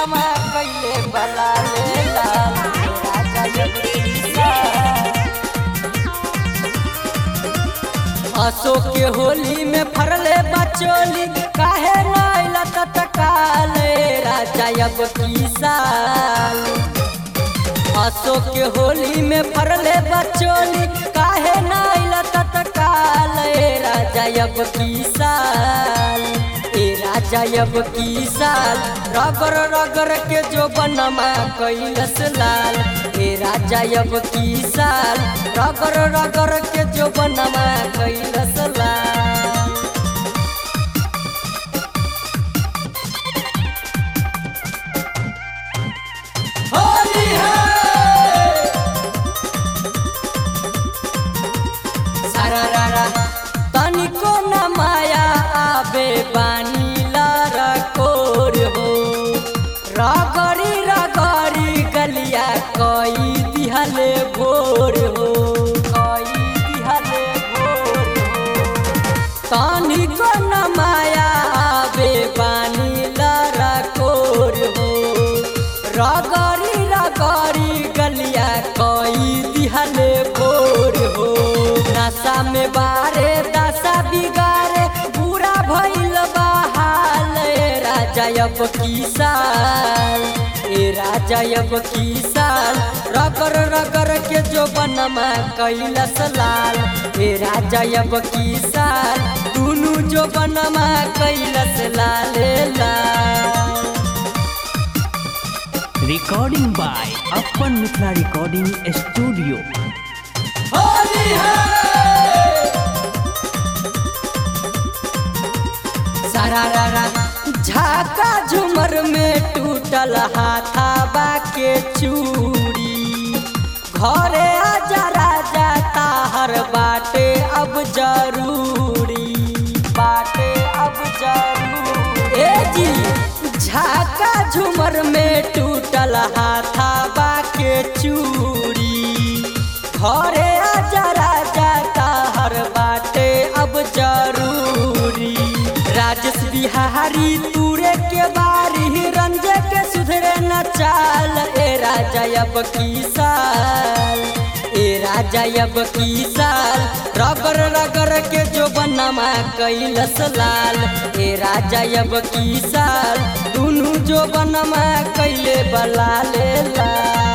बनमा कैले बला ले लाल राजा जब शीशा अशोक के होली में फरले बचोली काहे नाइला तत्काले राजा अब की साल अशोक के होली में फरले बचोली काहे नाइला तत्काले राजा अब की साल ए राजा अब की साल रगर रगर के जो बनमा कैलस लाल ए राजा अब की साल रगर रगर के जो बनमा कैलस लाल होली है सारारा तनिको न माया आबे बानी लारा कोर हो रगरी रगरी गलिया कई दिहले भोर हो कई दिहले भोर हो तनिको न माया आबे बानी लारा कोर हो रगरी रगरी गलिया कई दिहले भोर हो नशा में बारे दशा बिगारे बुरा भइल बहाल ए राजा अब की साल ए राजा अब की साल रगर रगर के जो बनमा कैलस लाल ए राजा अब की साल दुनु जो बनमा कैलस लाल लाल Recording by Appan Mithla Recording Studio. Holi है सारारा झाका झुमर में टूटल हाथाबा के चूड़ी घरे आजा राजा ताहर बाटे अब जरूरी बाटे अब जरूरी ए जी झाका झुमर में टूटल हाथाबा के चूड़ी घरे आजा राजा ताहर बाटे अब जरूरी राजेश बिहारी तूरे के बारी रंजे के सुधरे न चाल ए राजा अब की साल ए राजा अब की साल रगर रगर के जो बनमा कैलस लाल ए राजा अब की साल दुनु जो बनमा कैले बला ले लाल